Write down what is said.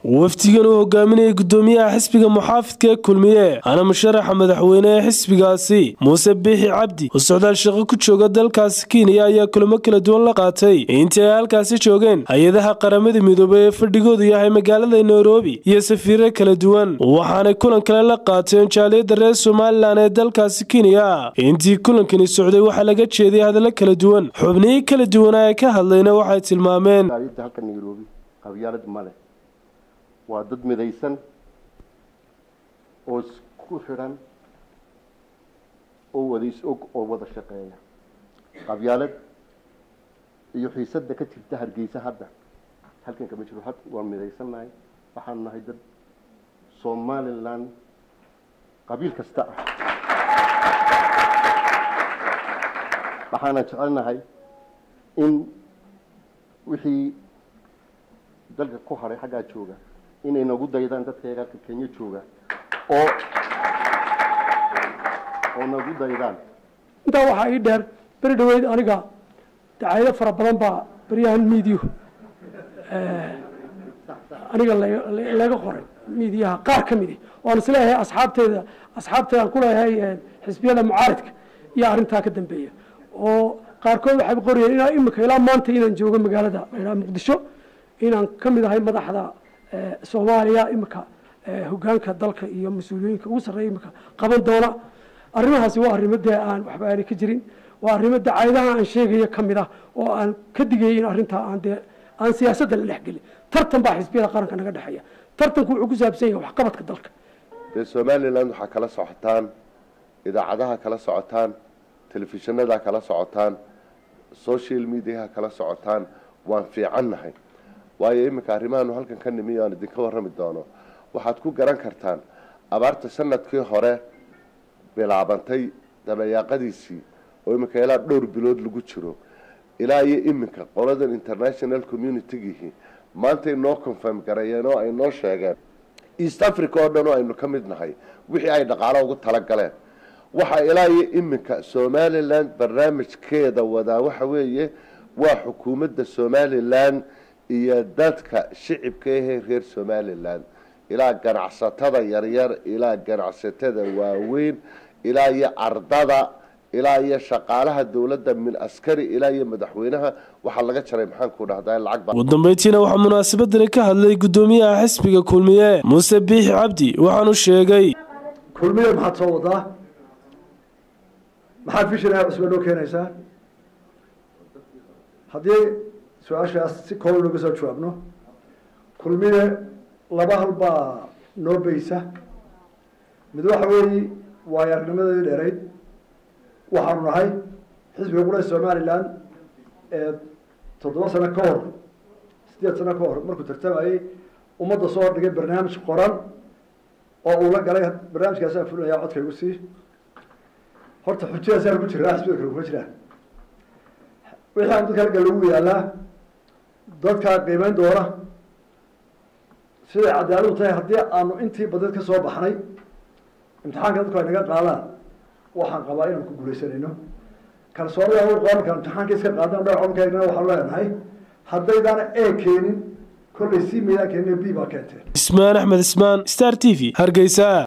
wafdigan uu hogaaminayay gudoomiyaha xisbiga muxaafidka ee kulmiye ana musharaxa madaxweyne ee xisbigaasi muuse biixi cabdi oo socdaal shaqo ku jooga dalkaasi kenya ayaa kulamo kala duwan la qaatay intii ay halkaasi joogeen hay-adaha qaramada midoobay ee fadhigoodu yahay magaalada nairobi iyo safiiro kala duwan waxaanay kulan kale la qaateen jaaliyadda reer somalilan ee dalkaasi kenya intii kulankani socday waxaa laga jeeday hadallo kala duwan xubnihii kala duwanaa ee ka hadlayna waxay tilmaameen halka nairobi qabyaalad male waa dad midaysan oo isku xidhan oo wada is-og oo wada shaqeeya qabyaalad iyo xiisadda ka jirta hargeysa hadda halkan kama jiro had waan midaysannahay waxaan nahay dad somaliland qabiil kasta ah waxaana jecelnahay in wixii dalka ku haray xaggaa jooga inay nagu daydaan dadkayga halka kenya jooga oo oo nagu daydaan intaa waxaa ii dheer beri dhaweyd aniga dacayado fara badan baa beryahan miidiyu aniga laga qoray miidiyaha qaar ka midi oan isleeyahay asxaabteeda asxaabteedaan kuleeyahay xisbiyada mucaaridka iyo arrintaa ka dambeeya oo qaarkood waxay qorayeen inaa imika ilaa maanta inaan joogo magaalada laydhaha muqdisho inaan ka mid ahay madaxda soomaaliya imika hogaanka dalka iyo mas-uuliyooyinka ugu sarreeya imika qaban doona arrimahaasi waa arrimo dee aan waxba aanay ka jirin waa arrimo dacayadaha aan sheegaya ka mid ah oo aan ka digayay in arrintaa aan dee aan siyaasadda la dhexgelin tartan baa xisbiyada qaranka naga dhexeeya tartanku wuxuu ku saabsan yahay waxqabadka dalka dee somaliland waxaa kala socotaan idaacadaha kala socotaan telefishinada kala socotaan social mediaha kala socotaan waan fiicannahay waayo iminka arrimahaanu halkan ka nimiyo aan idinka warrami doono waxaad ku garan kartaan abaarta sanadkii hore bilaabantay dabayaaqadiisii oo iminka ilaa dhowr bilood lagu jiro ilaa iyo iminka qoladan international communitygihii maantay noo confirm gareeyeen oo ay noo sheegeen east africa oo dhan oo aynu ka mid nahay wixii ay dhaqaalo ugu talagaleen waxaa ilaa iyo iminka somaliland barnaamijkeeda wadaa waxa weeye waa xukuumadda somaliland iyo dadka shicibka ahee reer somaliland ilaa ganacsatada yaryar ilaa ganacsatada waaweyn ilaa iyo ardada ilaa iyo shaqaalaha dowladda min askari ilaa iyo madaxweynaha waxaa laga jaray maxaanku dhahdaa lacag ugu dambeyntiina waxaa munaasabadani ka hadlay gudoomiyaha xisbiga kulmiye muuse biixi cabdi waxaanu sheegay kulmiye maxaad soo wadaa maxaad fishinaa cusba noo keenaysaa haddii su-aashaas si kooban looga soo jawaabno kulmiye laba hal baa noo beysa mid waxa weeye waayo aragnimadii dheerayd waxaanu nahay xisbiga qura somaliland ee toddoba sano ka hor sideed sano ka hor markuu tartamayey ummadda soo hordhigay barnaamij qoran oo uu la galay barnaamijkaasaan fulinayaa codka igu sii horta xujadaasaan ku jiraa xisbiga kale kuma jiraa wixii aan dadka laga lagu yaalaa dadkaa qiimeyn doona siday cadaaladu tahay haddii aanu intii badad ka soo baxnay imtixaanka dadku ay naga qaadaan waxaan qabaa inaan ku guuleysanayno kalsoonida u qaba markaan imtixaanka iska qaadan dhowr codkaygana waxaan leenahay haddaydaan e keenin kollay sii meydaan keenin b baa keenteen ismaan axmed ismaan star t v hargeysa